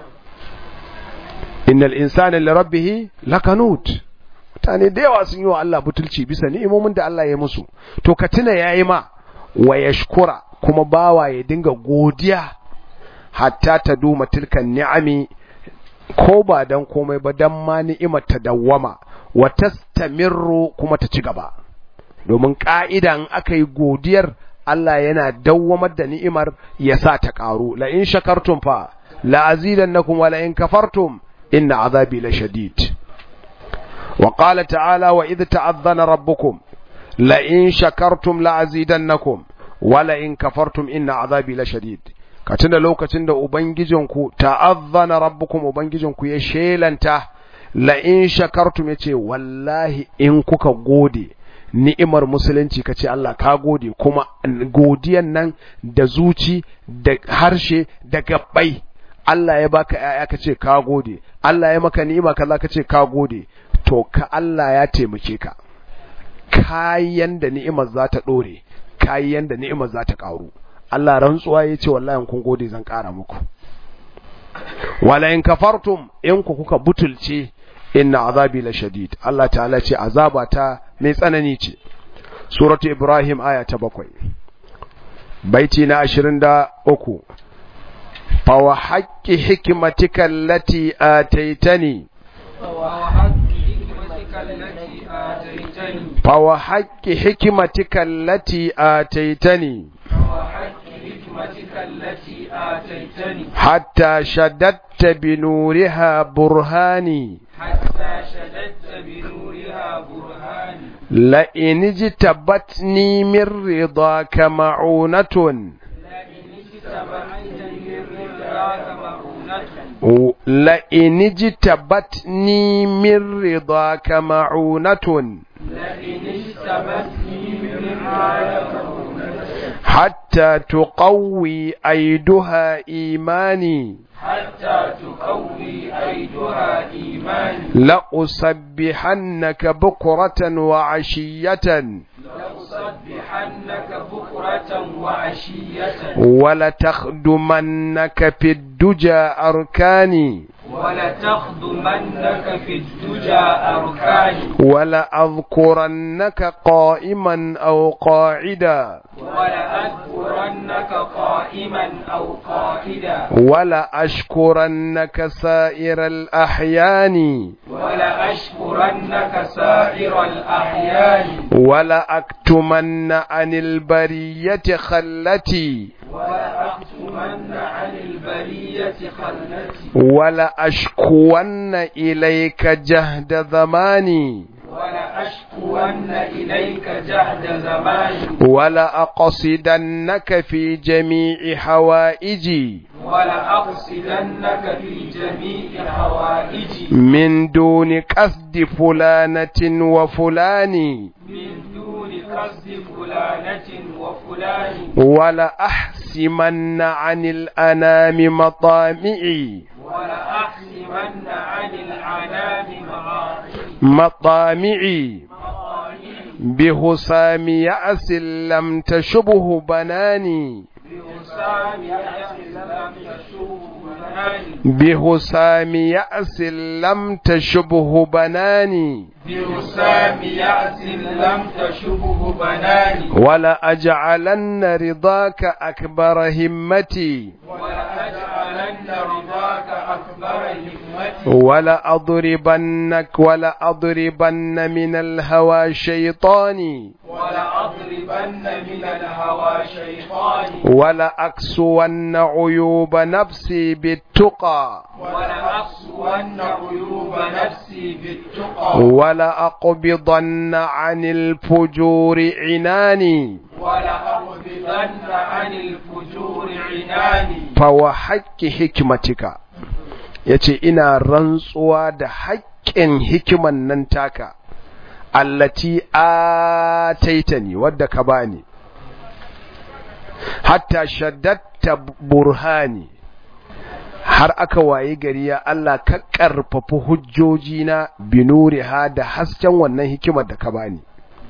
innal insana li rabbih lakanut mutane da yawa sun yi wa Allah butulci bisa ni'imomin da Allah ya musu to ka tuna yayi ma wa yashkura kuma bawa ya dinga godiya hatta ta duma tilkan ni'ami ko ba dan komai ba dan ma ni'imar ta dawwama wa tastamirru kuma ta ci gaba domin ka'idan aka yi godiyar Allah yana dawwamar da ni'imar ya sa ta karu la in shakartum fa la azidannakum wa la in kafartum inna azabi la shadid wa qala ta'ala wa idh ta'adhana rabbukum la in shakartum la azidannakum wa la in kafartum inna azabi la shadid ka tuna lokacin da ubangijinku ta'azzana rabbukum ubangijinku ya shelanta la in shakartum yace wallahi in kuka gode ni'imar musulunci kace Allah ka gode kuma godiyan nan da zuci da harshe da gabbai Allah ya baka ƴaƴa kace ka gode Allah ya maka ni'ima kaza kace ka gode to ka Allah ya taimake ka kayan da ni'imar za ta dore kayan da ni'imar za ta karu Allah rantsuwa ya ce wallahi kun gode zan ƙara muku wala in kafartum in ku kuka butulce inna azabi la shadid Allah ta'ala ce azaba ta mai tsanani ce suratu ibrahim aya ta bakwai baiti na 23 fa wa haqqi hikmatika allati ataitani fa wa haqqi hikmatika allati ataitani التي آتيتني حتى شددت بنورها برهاني حتى شددت بنورها برهاني لئن اجتبتني من رضاك معونة لئن اجتبتني من رضاك معونة لئن اجتبتني من رضاك معونة لئن اجتبتني من رضاك معونة حتى تقوي أيدها إيماني حتى تقوي أيدها إيماني لأسبحنك بكرة وعشية لأسبحنك بكرة بكرة وعشية ولتخدمنك في الدجى أركاني ولتخدمنك في الدجى أركاني ولأذكرنك قائما أو قاعدا ولأذكرنك قائما أو قائدا ولأشكرنك سائر الأحيان ولأشكرنك سائر الأحيان ولأكتمن عن البرية خلتي ولأكتمن عن البرية خلتي ولأشكون إليك جهد زماني ولأشكون إليك جهد زماني ولأقصدنك في جميع حوائجي ولأقصدنك في جميع حوائجي من دون قصد فلانة وفلان من دون قصد فلانة وفلان ولأحسمن عن الأنام مطامعي ولأحسمن عن العنام مغاربي مطامعي بهسام يأس لم تشبه بناني بوسام يأس لم يشوه بناني بهسام يأس لم تشبه بناني بوسام يأس لم تشبه بناني ولأجعلن رضاك أكبر همتي ولأجعلن رضاك أكبر همتي ولأضربنك ولأضربن من الهوى شيطاني ولأضربن من الهوى شيطاني ولأكسون عيوب نفسي بالتقى ولأقسون عيوب نفسي بالتقى ولأقبضن عن الفجور عناني ولأقبضن عن الفجور عناني فوحق حكمتك yace ina rantsuwa da haƙƙin hikiman nan taka allati ataitani wadda ka bani hatta shaddatta burhani har aka waye gari ya Allah ka ƙarfafi hujjojina binuriha da hasken wannan hikimar da ka bani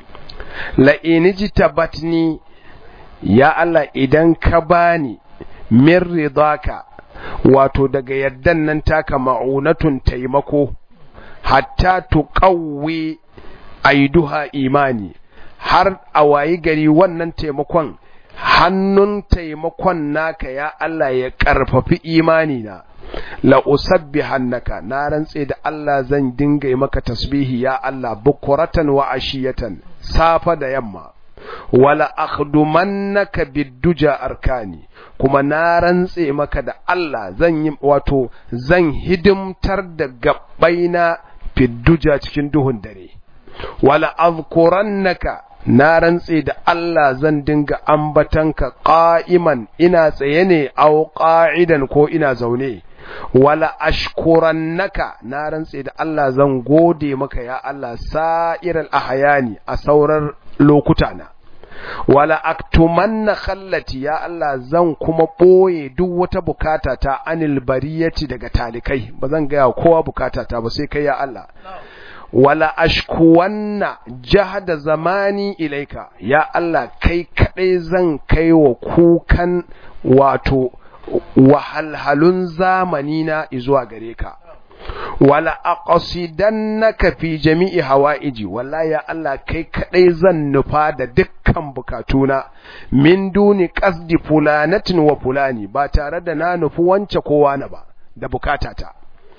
la'iniji tabatni ya Allah idan ka bani min ridaka wato daga yaddan nan taka ma'unatun taimako hatta tuqawwi aiduha imani har a wayi gari wannan taimakon hannun taimakon naka ya Allah ya karfafi imani na la usabbihannaka na rantse da Allah zan dinga yi maka tasbihi ya Allah bukuratan wa ashiyatan safa da yamma wala akhdumannaka bidduja arkani kuma na rantse maka da Allah zan yi wato zan hidimtar da gabbaina fidduja cikin duhun dare wala azkurannaka na rantse da Allah zan dinga ambatanka qa'iman ina tsaye ne aw qa'idan ko ina zaune wala ashkurannaka na rantse da Allah zan gode maka ya Allah sa'iral ahyani a sauran lokuta na wala aktumanna khallati ya Allah zan kuma boye duk wata bukata ta anil bariyati daga talikai ba zan ga kowa bukata ta ba sai kai ya Allah wala ashkuwanna jahada zamani ilaika ya Allah kai kadai zan kai wa kukan wato wahalhalun zamani na zuwa gare ka wala aqsidannaka fi jami'i hawaiji wallahi ya Allah kai kadai zan nufa da dukkan bukatuna min duni qasdi fulanatin wa fulani ba tare da na nufi wance kowa na ba da bukatata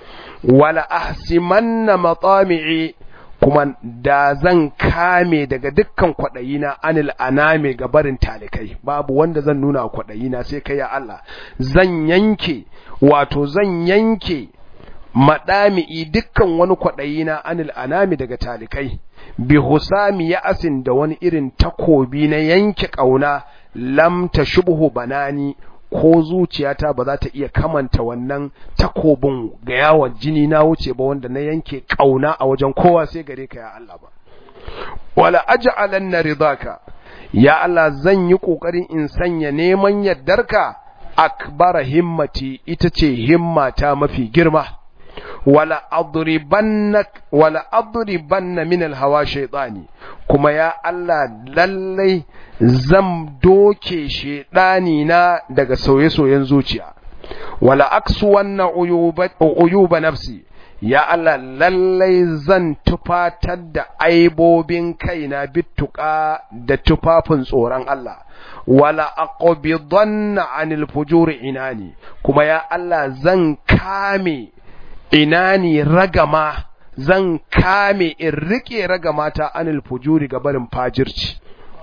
wala ahsimanna matami'i kuma da zan kame daga dukkan kwaɗayina anil aname ga barin talikai babu wanda zan nuna kwaɗayina sai kai ya Allah zan yanke wato zan yanke maɗami'i dukkan wani kwaɗayina anil anami daga talikai bi husami ya asin da wani irin takobi na yanke ƙauna lam ta shubhu banani ko zuciyata ba za ta iya kamanta wannan takobin ga yawon jini na wuce ba wanda na yanke ƙauna a wajen kowa sai gare ka ya Allah ba wala aj'alanna ridaka ya Allah zan yi kokarin in sanya neman yardarka akbara himmati ita ce himmata mafi girma wala adribannak wala adribanna min alhawa shaytani kuma ya Allah lallai zan doke shaytani na daga sauye-sauyen zuciya wala aksu wannan uyuba nafsi ya Allah lallai zan tufatar da aibobin kaina bittuka da tufafin tsoron Allah wala aqbidanna anil fujuri inani kuma ya Allah zan kame inani ragama zan kame in rike ragama ta anil fujuri ga barin fajirci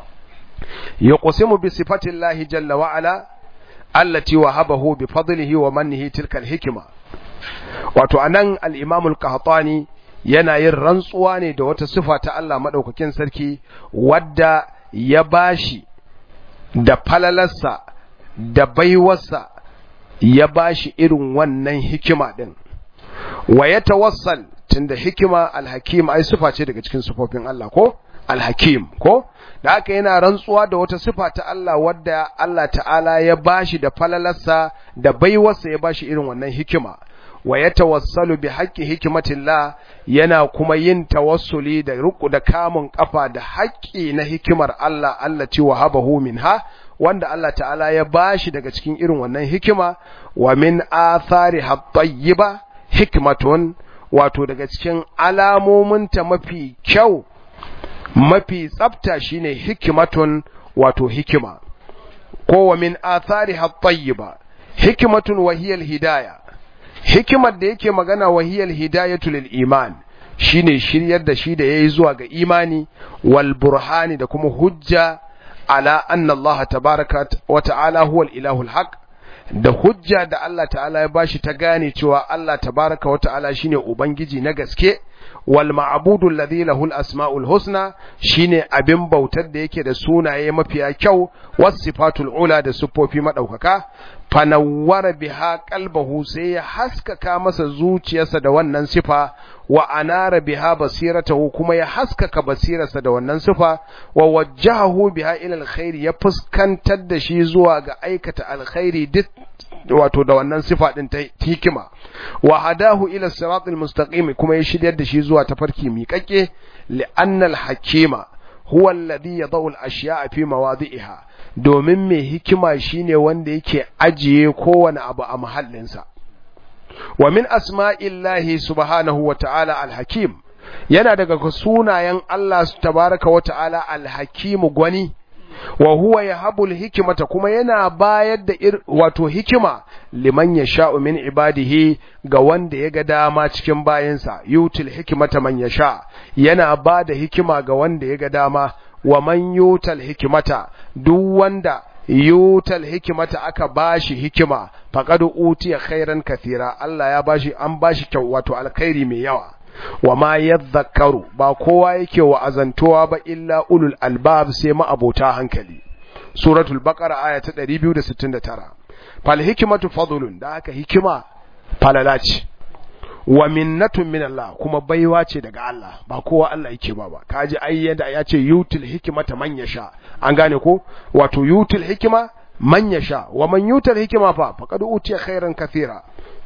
yuqsimu bi sifatillahi jalla wa ala allati wahabahu bi fadlihi wa mannihi tilka hikima wato anan al-imam al-qahtani yana yin rantsuwa ne da wata sifa ta Allah madaukakin sarki wadda ya bashi da falalarsa da baiwarsa ya bashi irin wannan hikima din wa ya tawassal tunda hikima al-hakim ai sifa ce daga cikin sifofin Allah ko al-hakim ko da haka yana rantsuwa da wata sifa ta Allah wadda Allah ta'ala ya bashi da falalarsa da baiwarsa ya bashi irin wannan hikima wa ya tawassalu bi haqqi hikmatillah yana kuma yin tawassuli da ruku da kamun kafa da haƙƙi na hikimar Allah Allah ci wahabahu minha wanda Allah ta'ala ya bashi daga cikin irin wannan hikima wa min athari hattayyiba hikmatun wato daga cikin alamominta mafi kyau mafi tsafta shine hikimatun wato hikima ko wa min athari hattayyiba hikmatun wa hiya hidaya hikimar da yake magana wa hiya hidayatu lil iman shine shiryar da shi da yayi zuwa ga imani wal burhani da kuma hujja ala anna Allah tabaraka wa ta'ala huwa al ilahul haq da hujja da Allah ta'ala ya bashi ta gane cewa Allah tabaraka wa ta'ala shine ubangiji na gaske wal ma'budu alladhi lahu al asma'ul husna shine abin bautar da yake da sunaye mafiya kyau was sifatul ula da siffofi madaukaka fanawwara biha qalbahu sai ya haskaka masa zuciyarsa da wannan sifa wa anara biha basiratahu kuma ya haskaka basirarsa da wannan sifa wa wajjahahu biha ila alkhairi ya fuskantar da shi zuwa ga aikata alkhairi duk wato da wannan sifa din ta hikima wa hadahu ila siratil mustaqim kuma ya shiryar da shi zuwa tafarki miƙaƙe li'annal hakima huwa alladhi yadau al-ashya'a fi mawadi'iha domin mai hikima shine wanda yake ajiye kowane abu a mahallinsa wa min asma'illahi subhanahu wa ta'ala al-hakim yana daga sunayen Allah tabaraka wa ta'ala al-hakim gwani wa huwa yahabul hikmata kuma yana bayar da wato hikima liman yasha'u min ibadihi ga wanda ya ga dama cikin bayansa yutil hikmata man yasha yana ba da hikima ga wanda ya ga dama wa man yutal hikmata duk wanda yutal hikimata aka bashi hikima faqad utiya khairan kathira Allah ya bashi an bashi kyau wato alkhairi mai yawa wa ma yadhakkaru ba kowa yake wa azantowa ba illa ulul albab sai ma abota hankali suratul baqara aya ta 269 fal hikmatu fadlun da aka hikima falala ce wa minnatun min Allah kuma baiwa ce daga Allah ba kowa Allah yake ba ba kaji ai yadda ya ce yutul hikmata man yasha an gane ko wato yutul hikma man yasha wa man yutul hikma fa faqad utiya khairan kathira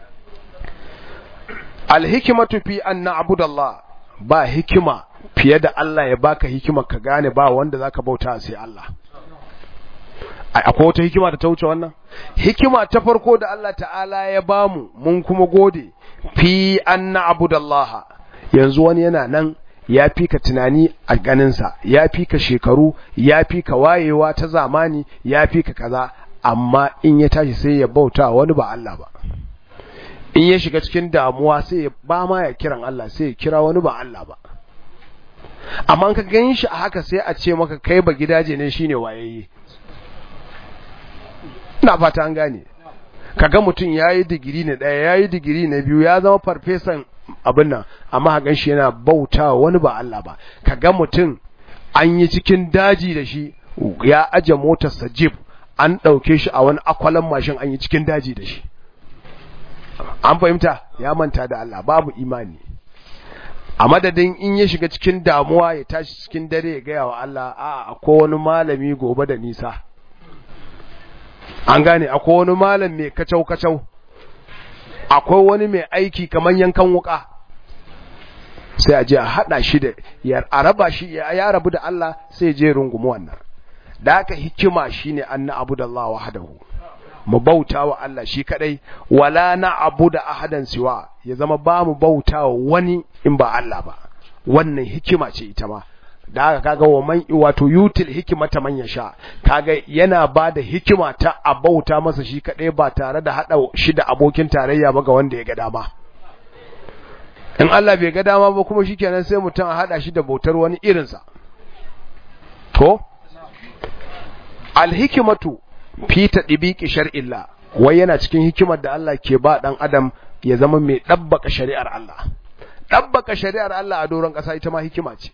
al hikmatu fi an na'budu Allah ba hikima fiye da Allah ya baka hikima ka gane ba wanda zaka bauta sai Allah akwai wata hikima da ta wuce wannan hikima ta farko da Allah ta'ala ya bamu mun kuma gode fi an na'budallaha yanzu wani yana nan ya fi ka tunani a ganinsa ya fi ka shekaru ya fi ka wayewa ta zamani ya fi ka kaza amma in ya tashi sai ya bauta wani ba Allah ba in ya shiga cikin damuwa sai ya ba ma ya kiran Allah sai ya kira wani ba Allah ba amma ka gan shi a haka sai a ce maka kai ba gidaje ne shine wayayye ina fata an gane kaga mutum yayi digiri na daya yayi digiri na biyu ya zama farfesan abin nan amma hagan shi yana bauta wani ba Allah ba kaga mutum an yi cikin daji da shi ya aje motar sa jeep an dauke shi a wani akwalan mashin an yi cikin daji da shi an fahimta ya manta da Allah babu imani a madadin in ya shiga cikin damuwa ya tashi cikin dare ya gaya wa Allah a akwai wani malami gobe da nisa an gane akwai wani malam mai kacau-kacau akwai wani mai aiki kamar yankan wuka sai a je a hada shi da ya raba shi ya rabu da Allah sai je rungumi wannan da haka hikima shine anna abudallah wahdahu mu bauta wa Allah shi kadai wala na abu da ahadan siwa ya zama ba mu bauta wa wani in ba Allah ba wannan hikima ce ita ma da haka kaga wa man wato yutil hikimata man yasha kaga yana ba da hikima ta a bauta masa shi kadai ba tare da hada shi da abokin tarayya ba ga wanda ya ga dama in Allah bai ga dama ba kuma shikenan sai mutum a hada shi da bautar wani irinsa to alhikimatu fi tadbiqi shar'illah wai yana cikin hikimar da Allah ke ba dan adam ya zama mai dabbaka shari'ar Allah dabbaka shari'ar Allah a doron kasa ita ma hikima ce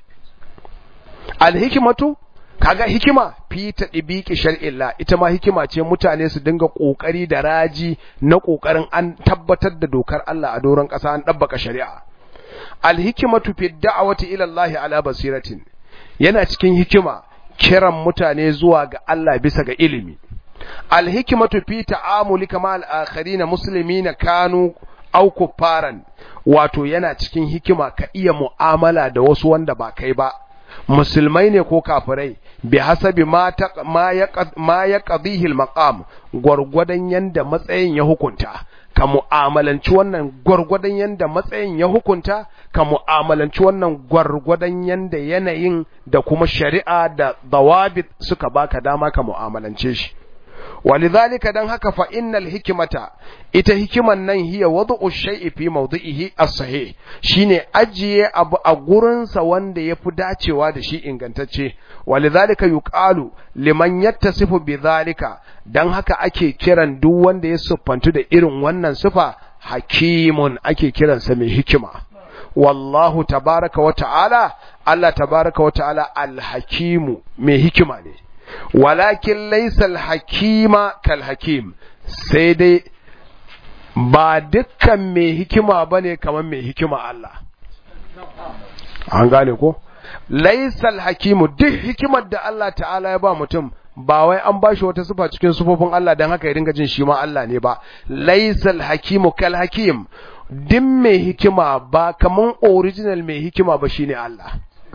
alhikimatu kaga hikima fi tadbiqi shar'illah ita ma hikima ce mutane su dinga kokari da raji na kokarin an tabbatar da dokar Allah a doron kasa an dabbaka shari'a alhikimatu fi da'wati ila Allah ala basiratin yana cikin hikima kiran mutane zuwa ga Allah bisa ga ilimi alhikimatu fi ta'amulika ma al-akharina muslimina kanu aw kuffaran wato yana cikin hikima ka iya mu'amala da wasu wanda ba kai ba musulmai ne ko kafirai bi hasabi ma ta ma ya qadihi al-maqam gurgudan yanda matsayin ya hukunta ka mu'amalanci wannan gwargwadon yanda matsayin ya hukunta ka mu'amalanci wannan gwargwadon yanda yanayin da kuma shari'a da dawabit suka baka dama ka mu'amalance shi walidhalika dan haka fa innal hikmata ita hikiman nan hiya wad'u shay'i fi mawdi'ihi as-sahih shine ajiye abu a gurin sa wanda yafi dacewa da shi ingantacce walidhalika yuqalu liman yattasifu bidhalika dan haka ake kiran duk wanda ya siffantu da irin wannan sifa hakimun ake kiransa mai hikima wallahu tabaraka wa ta'ala Allah tabaraka wa ta'ala al-hakimu mai hikima ne walakin laisal hakima kal hakim sai dai ba dukkan mai hikima bane kamar mai hikima Allah an gane ko laisal hakimu duk hikimar da Allah ta'ala ya ba mutum ba wai an bashi wata sifa cikin sufofin Allah dan haka ya dinga jin shi ma Allah ne ba laisal hakimu kal hakim duk mai hikima ba kaman original mai hikima ba shine Allah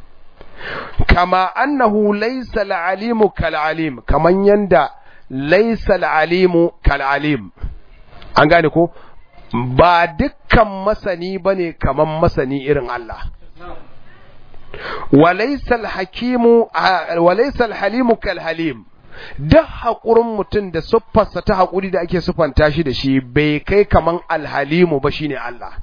kama annahu laysa al-alimu kal-alim kaman yanda laysa al-alimu kal-alim an gane ko ba dukkan masani bane kaman masani irin Allah walaysa al-hakimu walaysa al-halimu kal-halim duk haƙurin mutum da siffarsa ta haƙuri da ake siffanta shi da shi bai kai kaman alhalimu ba shine Allah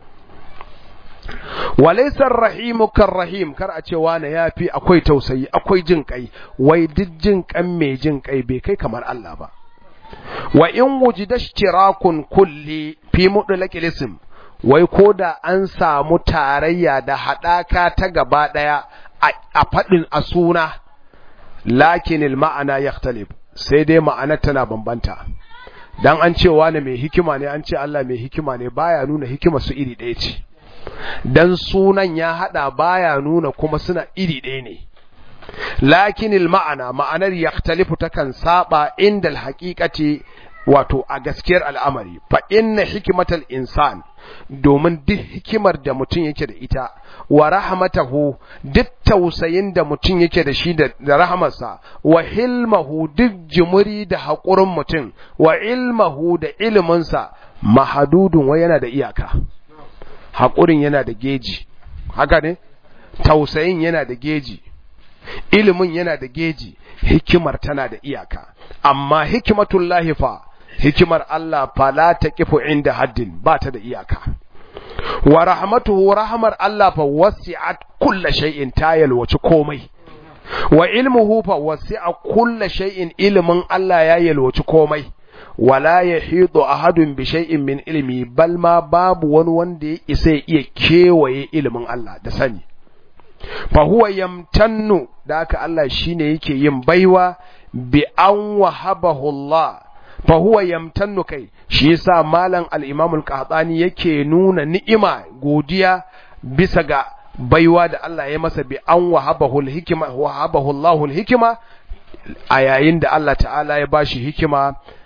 walaisar rahimu kan rahim kar a ce wane ya fi akwai tausayi akwai jin kai wai duk jin kan mai jin kai bai kai kamar Allah ba wa in wujida ishtirakun kulli fi mudlaqil ism wai koda an samu tarayya da hadaka ta gaba daya a fadin a suna lakin al ma'ana yakhtalif sai dai ma'ana tana bambanta dan an ce wane mai hikima ne an ce Allah mai hikima ne baya nuna hikima su iri ɗaya ce dan sunan ya hada baya nuna kuma suna iri ɗaya ne lakinil ma'ana ma'anar yaktalifu takan saba inda alhaqiqati wato a gaskiyar al'amari fa inna hikmatal insan domin duk hikimar da mutum yake da ita wa rahmatahu duk tausayin da mutum yake da shi da rahamarsa wa hilmahu duk jimuri da haƙurin mutum wa ilmahu da iliminsa mahadudun wa yana da iyaka haƙurin yana da geji haka ne tausayin yana da geji ilimin yana da geji hikimar tana da iyaka amma hikimatullahi fa hikimar Allah fa la taqifu inda haddin ba ta da iyaka wa rahmatuhu rahmar Allah fa wasi'at kulli shay'in ta yalwaci komai wa ilmuhu fa wasi'a kulli shay'in ilmin Allah ya yalwaci komai wala yahidu ahadun bi shay'in min ilmi bal ma babu wani wanda ya isa ya iya kewaye ilimin Allah da sani fa huwa yamtannu da haka Allah shine yake yin baiwa bi an wahabahu Allah fa huwa yamtannu kai shi yasa malam al-Imam al-Qahtani yake nuna ni'ima godiya bisa ga baiwa da Allah ya masa bi an wahabahu al-hikma wahabahu Allahu al-hikma a yayin da Allah ta'ala ya bashi hikima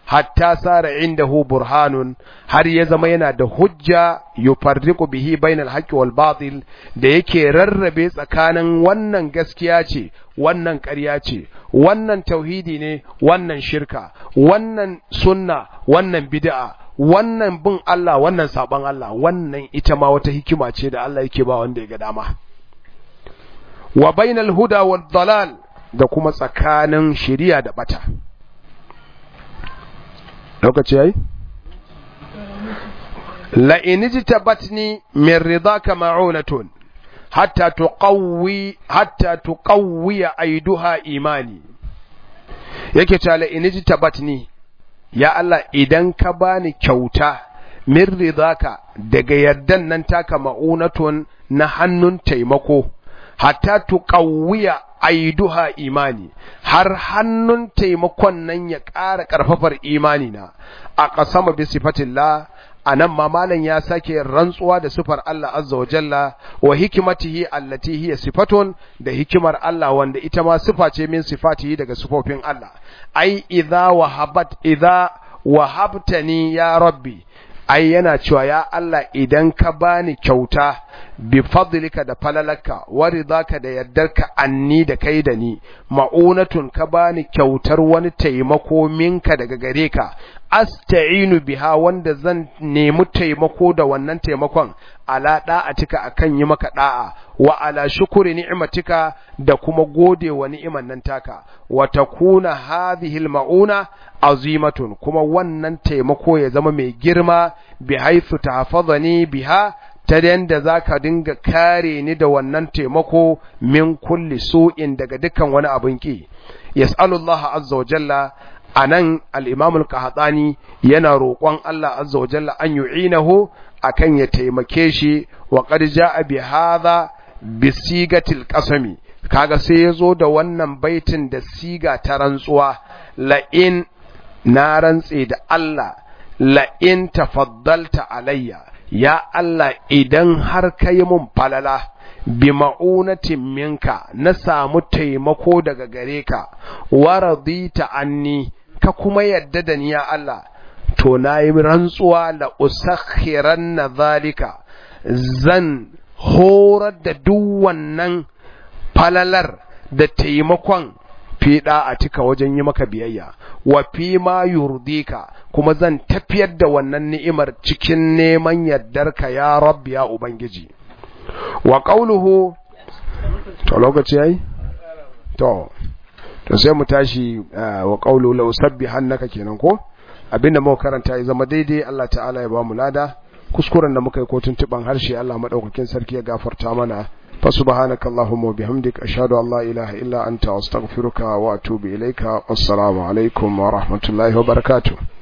hatta sara indahu burhanun har ya zama yana da hujja yufarriqu bihi bainal haqqi wal batil da yake rarrabe tsakanin wannan gaskiya ce wannan ƙarya ce wannan tauhidi ne wannan shirka wannan sunna wannan bid'a wannan bin Allah wannan saban Allah wannan ita ma wata hikima ce da Allah yake ba wanda ya ga dama wa bainal huda wal dalal da kuma tsakanin shiriya da bata lokaci yayi la in jitabatni min ridaka ma'unatun hatta tuqawwi hatta tuqawwi aiduha imani yake ta la in jitabatni ya Allah idan ka bani kyauta min ridaka daga yardan nan taka ma'unatun na hannun taimako hatta tuqawwiya aiduha imani har hannun taimakon nan ya ƙara ƙarfafar imani na a ƙasama bi sifatillah a nan ma malam ya sake rantsuwa da sifar Allah azza wa jalla wa hikimatihi allati hiya sifatun da hikimar Allah wanda ita ma sifa ce min sifatihi daga sifofin Allah ai idza wahabat idza wahabtani ya rabbi ai yana cewa ya Allah idan ka bani kyauta bi fadlika da falalaka wa ridaka da yardarka anni da kai da ni ma'unatun ka bani kyautar wani taimako minka daga gare ka asta'inu biha wanda zan nemi taimako da wannan taimakon ala da'atika akan yi maka da'a wa ala shukuri ni'matika da kuma gode wa ni'iman nan taka wa takuna hadhihi al-ma'una azimatun kuma wannan taimako ya zama mai girma bi haythu tahfazani biha ta yanda za ka dinga kare ni da wannan taimako min kulli su'in daga dukkan wani abin ki yas'alullaha azza wa jalla anan al-imam al-qahtani yana roƙon Allah azza wa jalla an yu'inahu akan ya taimake shi wa qad ja'a bi hadha bi sigatil qasami kaga sai yazo da wannan baitin da siga ta rantsuwa la in na rantse da Allah la in tafaddalta alayya ya Allah idan har ka yi mun falala bi ma'unatin minka na samu taimako daga gare ka wa radita anni ka kuma yadda da ni ya Allah to na yi rantsuwa la usakhiranna zalika zan horar da duk wannan falalar da taimakon fiɗa a cika wajen yi maka biyayya wa fi ma yurdika kuma zan tafiyar da wannan ni'imar cikin neman yardarka ya rabbi ya ubangiji wa qauluhu to lokaci yayi to to sai mu tashi wa qaulu law sabbihannaka kenan ko abinda muka karanta ya zama daidai Allah ta'ala ya ba mu lada kuskuren da muka yi ko tuntuban harshe Allah madaukakin sarki ya gafarta mana fa subhanaka allahumma wa bihamdika ashhadu an la ilaha illa anta astaghfiruka wa atubu ilaika wassalamu alaikum wa rahmatullahi wa barakatuh